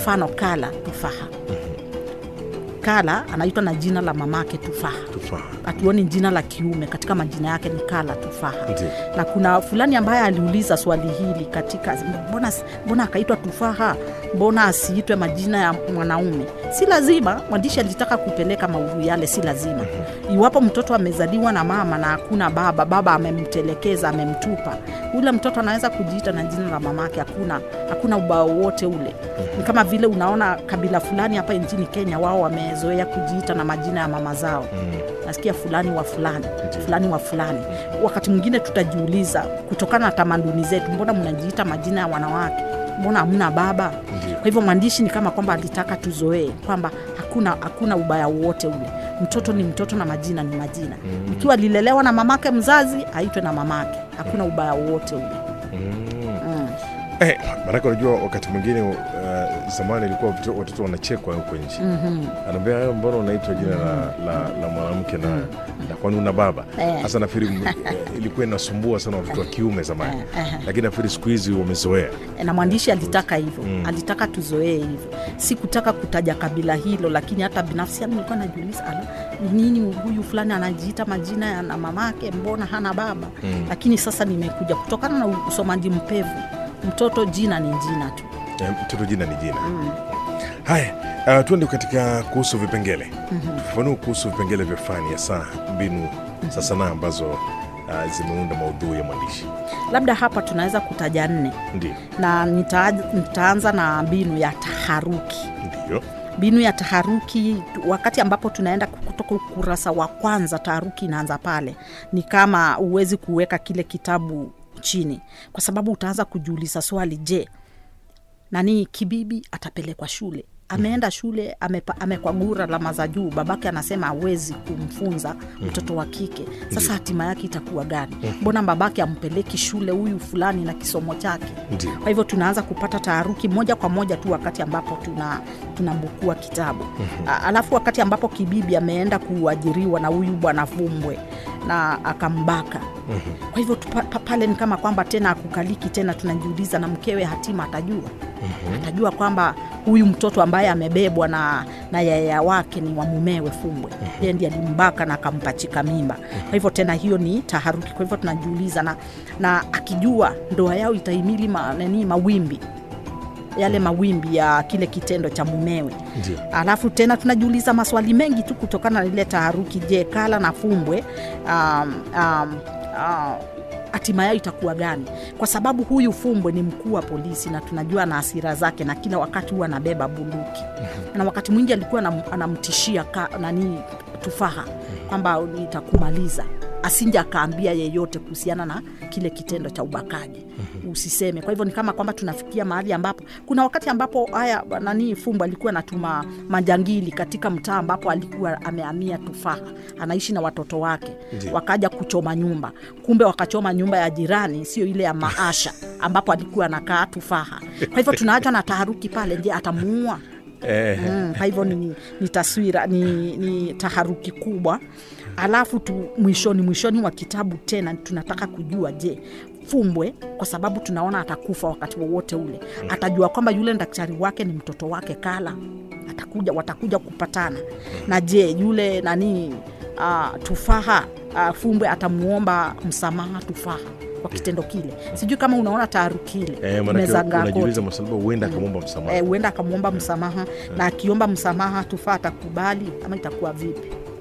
mfano kala tufaha kala anaitwa na jina la mamake tufaha tufaha hatuoni jina la kiume katika majina yake ni kala tufaha Ndiyo. na kuna fulani ambaye aliuliza swali hili katika mbona, mbona akaitwa tufaha mbona asiitwe majina ya mwanaume si lazima mwandishi alitaka kupeleka maudhui yale si lazima iwapo mtoto amezaliwa na mama na hakuna baba baba amemtelekeza amemtupa ule mtoto anaweza kujiita na jina la mamake hakuna hakuna ubao wote ule ni kama vile unaona kabila fulani hapa nchini kenya wao wamezoea kujiita na majina ya mama zao nasikia fulani wa fulani fulani wa fulani wakati mwingine tutajiuliza kutokana na tamaduni zetu mbona mnajiita majina ya wanawake mbona hamna baba Ndiyo. kwa hivyo mwandishi ni kama kwamba alitaka tuzoee kwamba hakuna hakuna ubaya wowote ule mtoto ni mtoto na majina ni majina ikiwa alilelewa na mamake mzazi aitwe na mamake hakuna ubaya wowote ule mm. Eh, maanake unajua wakati mwingine uh, zamani ilikuwa watoto- watoto wanachekwa huko nje mm-hmm. anaambia "Eh, mbona unaitwa jina la, la, la mwanamke na, na kwani una baba Eh. hasa nafikiri m- eh, ilikuwa inasumbua sana watoto wa kiume zamani Eh, eh. lakini nafikiri siku hizi wamezoea na mwandishi alitaka hivyo mm. alitaka tuzoee hivyo si kutaka kutaja kabila hilo lakini hata binafsi yangu nilikuwa najiuliza ala ni nini huyu fulani anajiita majina ya na mamake mbona hana baba mm. lakini sasa nimekuja kutokana na usomaji mpevu mtoto jina ni jina tu Eh, mtoto jina ni jina haya uh, tuende katika kuhusu vipengele tufafanue kuhusu vipengele vya fani ya saa mbinu za sanaa ambazo uh, zimeunda maudhui ya mwandishi labda hapa tunaweza kutaja nne ndio na nita, nitaanza na mbinu ya taharuki ndio mbinu ya taharuki wakati ambapo tunaenda kutoka ukurasa wa kwanza taharuki inaanza pale ni kama huwezi kuweka kile kitabu chini kwa sababu utaanza kujiuliza swali je nani kibibi atapelekwa shule ameenda shule amepa- amekwagura alama za juu babake anasema awezi kumfunza mtoto wa kike sasa hatima yake itakuwa gani mbona babake ampeleki shule huyu fulani na kisomo chake ndio kwa hivyo tunaanza kupata taharuki moja kwa moja tu wakati ambapo tuna tunambukua kitabu A- alafu wakati ambapo kibibi ameenda kuajiriwa na huyu bwana fumbwe na akambaka kwa hivyo tupa- pa- pale ni kama kwamba tena akukaliki tena tunajiuliza na mkewe hatima atajua atajua kwamba huyu mtoto ambaye amebebwa na, na yaya wake ni wa mumewe fumbwe yeye ndiye alimbaka na akampachika mimba kwa hivyo tena hiyo ni taharuki kwa hivyo tunajiuliza na, na akijua ndoa yao itahimili ma, nani mawimbi yale mawimbi ya kile kitendo cha mumewe ndio alafu tena tunajiuliza maswali mengi tu kutokana na ile taharuki je kala na fumbwe um, um, uh, hatima yao itakuwa gani kwa sababu huyu fumbwe ni mkuu wa polisi na tunajua na asira zake na kila wakati huwa anabeba bunduki na wakati mwingi alikuwa anam- anamtishia ka, nani tufaha kwamba nitakumaliza asinje akaambia yeyote kuhusiana na kile kitendo cha ubakaji usiseme kwa hivyo ni kama kwamba tunafikia mahali ambapo kuna wakati ambapo haya nani fumbo alikuwa anatuma majangili katika mtaa ambapo alikuwa amehamia tufaha anaishi na watoto wake Ndiyo. wakaja kuchoma nyumba kumbe wakachoma nyumba ya jirani sio ile ya maasha ambapo alikuwa anakaa tufaha kwa hivyo tunaacha na taharuki pale je atamuua eh, mm, kwa hivyo ni, ni taswira ni, ni taharuki kubwa alafu tu mwishoni mwishoni wa kitabu tena tunataka kujua je fumbwe kwa sababu tunaona atakufa wakati wowote ule atajua kwamba yule daktari wake ni mtoto wake kala atakuja watakuja kupatana na je yule nani uh, tufaha uh, fumbwe atamuomba msamaha tufaha kwa kitendo kile sijui kama unaona taharuki ile eh, manake imezagaa unajiuliza kote. masababu huenda akamwomba msamaha Eh, huenda akamwomba msamaha na akiomba msamaha tufaa atakubali ama itakuwa vipi